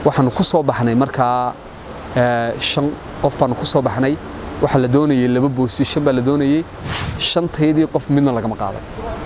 waxaanu ku soo baxnay markaa shan qof baanu ku soo baxnay waxaa la doonayay laba boosishan baa la doonayay shantaydii qof midna lagama qaaday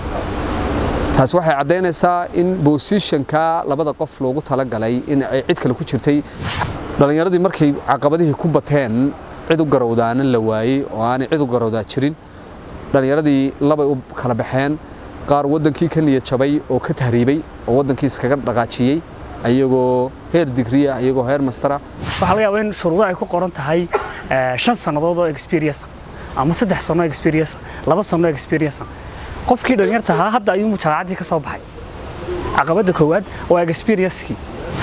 taasi waxay caddaynaysaa in boosishanka labada qof loogu talagalay in ay cid kale ku jirtay dhallinyaradii markay caqabadihii ku bateen cid u garowdaana la waayey oo aanay cid u garowdaa jirin dhallinyaradii labay u kala baxeen qaar waddankii ka niyad jabay oo ka tahriibay oo waddankii iskaga dhaqaajiyey ayagoo heer digriya ayagoo heer mastera waxaa laga yaabaa in shuruudo ay ku qoran tahay shan sannadood oo experience ama saddex sanno experience laba sanno experience qofkii dhalinyarta ahaa hadda ayuu jaamacaddii ka soo baxay caqabadda koowaad waa experience-kii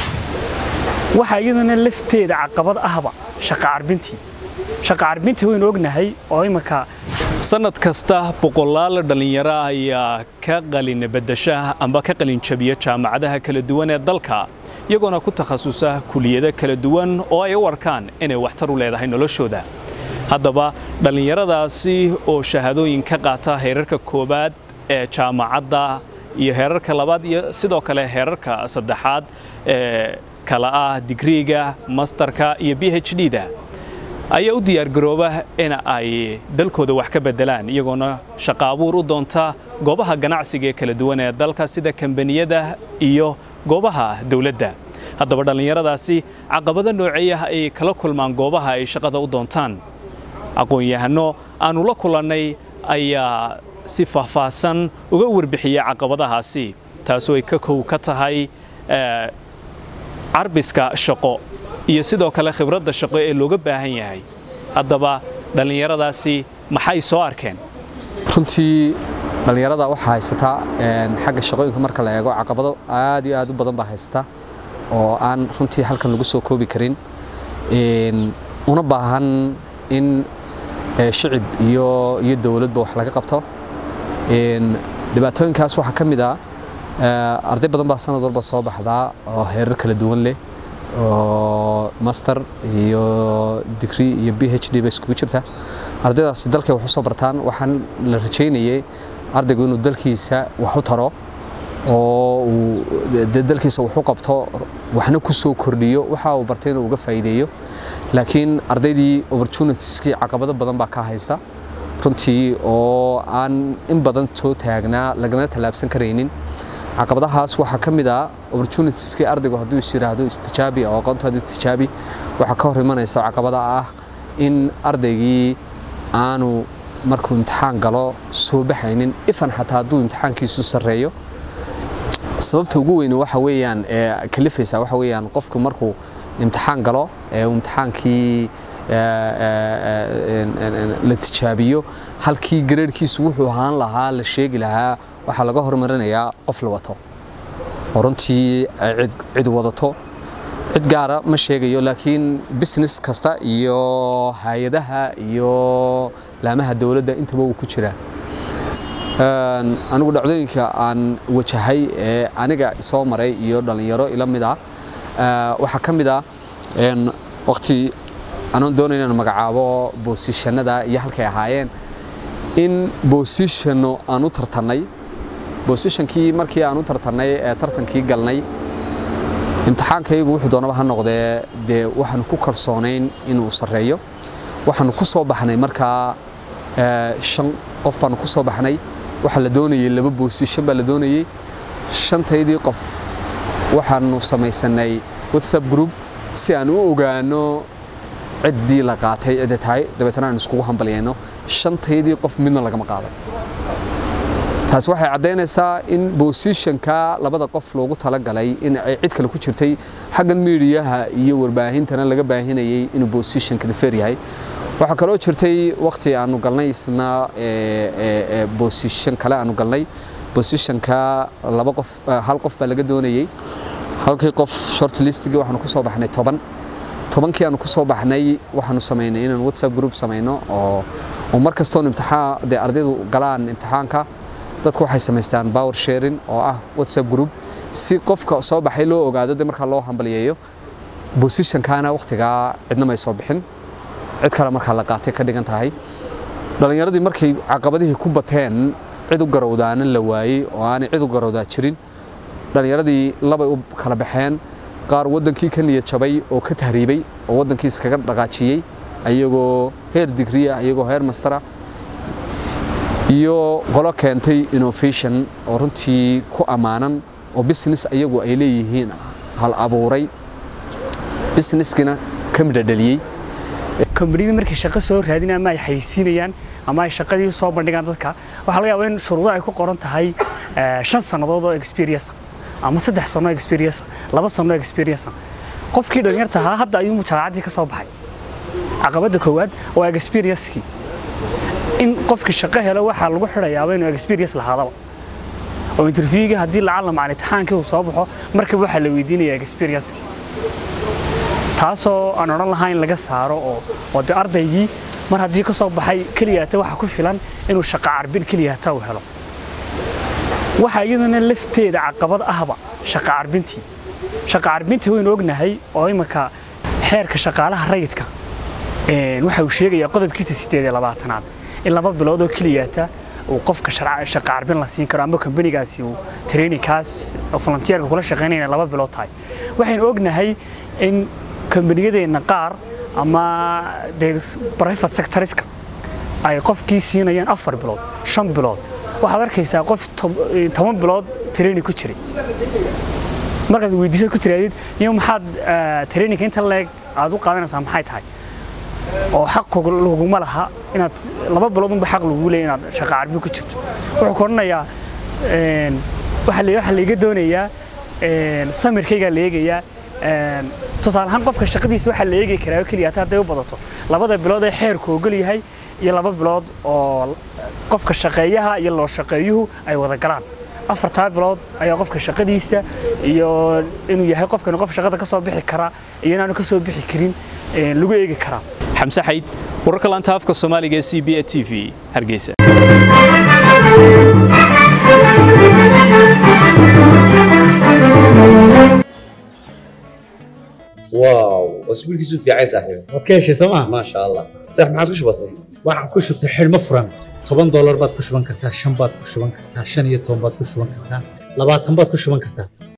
waxaa iyadana lafteeda caqabad ahba shaqa carbintii shaqa carbintii waynu ognahay oo iminka sanad kasta boqolaal dhallinyaro ayaa ka qalin bedasha amba ka qalin jabiya jaamacadaha kala duwan ee dalka iyagoona ku takhasusa kuliyado kala duwan oo ay u arkaan inay waxtar u leedahay noloshooda haddaba dhallinyaradaasi oo shahaadooyin ka qaata heerarka koowaad ee jaamacadda iyo heerarka labaad iyo sidoo kale heerarka saddexaad ee kala ah digriiga masterka iyo b h d-da ayaa u diyaargarooba in ay dalkooda wax ka beddelaan iyagoona shaqo abuur u doonta goobaha ganacsiga ee kala duwan ee dalka sida kambaniyada iyo goobaha dowladda haddaba dhallinyaradaasi caqabado nooceeyah ay kala kulmaan goobaha ay shaqada u doontaan aqoon-yahano aannu la kulannay ayaa si faahfaahsan uga warbixiya caqabadahaasi taasoo ay ka kow ka tahay carbiska shaqo iyo sidoo kale khibradda shaqo ee looga baahan yahay haddaba dhallinyaradaasi maxay soo arkeen runtii dhallinyarada waxaa haysataa xagga shaqooyinka marka la eego caqabado aad iyo aad u badan baa haysata oo aan runtii halkan lagu soo koobi karin una baahan in shicib iyo iyo dowladba wax laga qabto dhibaatooyinkaas waxaa ka mid ah arday badan baa sanad walba soo baxdaa oo heerar kala duwan leh oo master iyo digri iyo b h d ba iskugu jirta ardaydaasi dalkay wax u soo bartaan waxaan la rajaynayay ardaygu inuu dalkiisa wax u taro oo uu dalkiisa wax u qabto waxna ku soo kordhiyo waxa uu bartay inuu uga faa'iideeyo laakiin ardaydii opportunitieskii caqabado badan baa ka haysta runtii oo aan in badan soo taagnaa lagana tallaabsan karaynin caqabadahaas waxaa ka mid ah opportunitieskii ardaygu hadduu is yiraahdo istijaabi oo aqoontaada tijaabi waxaa ka hor imanaysa caqabada ah in ardaygii aanu markuu imtixaan galo soo baxaynin ifan xataa hadduu imtixaankiisu sarreeyo sababta ugu weyn waxa weeyaan ee kalifaysa waxa weeyaan qofku markuu imtixaan galo ee uu imtixaankii la tijaabiyo halkii gareerkiisu wuxuu ahaan lahaa la sheegi lahaa waxaa laga hormarinayaa qof la wato oo runtii cid wadato cid gaara ma sheegayo laakiin business kasta iyo hay-adaha iyo laamaha dowladda intaba uu ku jiraa anigu dhacdooyinka aan wajahay ee aniga soo maray iyo dhallinyaro ila mid ah waxaa ka mid ah waqti anoon doonay inaan magacaabo boosishanada iyo halkay ahaayeen in boosishano aan u tartannay boosishankii markii aan u tartannay ee tartankii galnay imtixaankaygu wuxuu doonaba ha noqdee dee waxaanu ku kalsoonayn inuu sarreeyo waxaanu ku soo baxnay markaa shan qof baanu ku soo baxnay waxaa la doonayay laba boosishan baa la doonayay shantaydii qof waxaanu samaysanay whatsapp group si aan u ogaano ciddii la qaatay cidda tahay dabeetana aan iskugu hambalyayno shantaydii qof midna lagama qaaday taasi waxay caddaynaysaa in boosishanka labada qof loogu talagalay in ay cid kale ku jirtay xaggan miidiyaha iyo warbaahintana laga baahinayay inuu boosishanka feer yahay waxaa kaloo jirtay waqti aanu galnay isna boosishan kale aanu galnay boosishanka laba qof hal qof baa laga doonayay halkii qof short listigii waxaanu ku soo baxnay toban tobankii aanu ku soo baxnay waxaanu samaynay inaan whatsapp group samayno oo oo mar kastoon imtixaan dee ardaydu galaan imtixaanka dadku waxay samaystaan power sharing oo ah whatsapp group si qofka soo baxay loo ogaado dee markaa loo hambalyeeyo bosishankaana waqtigaa cidna may soo bixin cid kale markaa la qaatay ka dhigan tahay dhallinyaradii markay caqabadihii ku bateen cid u garowdaana la waayey oo aanay cid u garowdaa jirin dhallinyaradii labay u kala baxeen qaar waddankii ka niyad jabay oo ka tahriibay oo waddankii iskaga dhaqaajiyey ayagoo heer digriya ayagoo heer mastera iyo qolo keentay innovation oo runtii ku ammaanan oo business ayagu ay leeyihiin hal abuuray businesskina ka midhadhaliyey kombaniyada markay shaqo soo raadin ama ay xayeysiinayaan ama ay shaqadii soo bandhigaan dadka waxaa laga yaabaa in shuruudo ay ku qoran tahay shan sannadood oo experience ama saddex sano experience laba sano experience qofkii dhalinyarta ahaa hadda ayuu jaamacaddii ka soo baxay caqabadda koowaad waa experience-kii in qofkii shaqo helo waxaa lagu xidhayaaba inuu experience lahaadaba oo interviewga haddii lacala macna imtixaankii uu soo baxo markaba waxaa la weydiinaya experience-kii taasoo aan odhan lahaa in laga saaro oo oo de ardaygii mar haddii ka soo baxay keliyaata waxa ku filan inuu shaqo carbin keliyaata uu helo waxaa iyadana lafteeda caqabad ahba shaqo carbintii shaqo carbintii waynu ognahay oo iminka xeerka shaqaalaha rayidka waxa uu sheegayaa qodobkiisa sideed iyo labaatanaad in laba bilood oo keliyaata uu qofka shaqo carbin la siin karo ama kambanigaasi uu trainingkaas volunteerka kula shaqaynaya laba bilood tahay waxaynu ognahay in kambaniyadeenna qaar ama dee private sectoriska ay qofkii siinayaan afar bilood shan bilood waxaad arkaysaa qof toban bilood training ku jiray markaad weydiisad ku tiraadid iyo maxaad traininga inta leeg aad u qaadanaysaa maxay tahay oo xaq laguma laha inaad laba bilood unba xaq lagu leeyahay inaad shaqo carbin ku jirto wuxuu ku odhanayaa waxaa laiga doonayaa samirkaygaa la eegayaa tusaale ahaan qofka shaqadiisa waxaa la eegi karaa oo keliya hadday u badato labada bilood ee xeerku ogol yahay iyo laba bilood oo qofka shaqeeyaha iyo loo shaqeeyuhu ay wada galaan afartaa bilood ayaa qofka shaqadiisa iyo inuu yahay qofkani qof shaqada ka soo bixi kara iyo inaanu ka soo bixi karin lagu eegi karaa xamse xayd wararka laanta afka soomaaliga ee c b a t v hargeysa واو اسبوع كيسو في عايز صاحبي waad ka heshay sooma ما شاء الله صح ما عادش بسيط waxaan ku shubtay xidhmo furan toban doolar baad ku shuban kartaa shan baad ku shuban kartaa shan iyo toban baad ku shuban kartaa labaatan baad ku shuban kartaa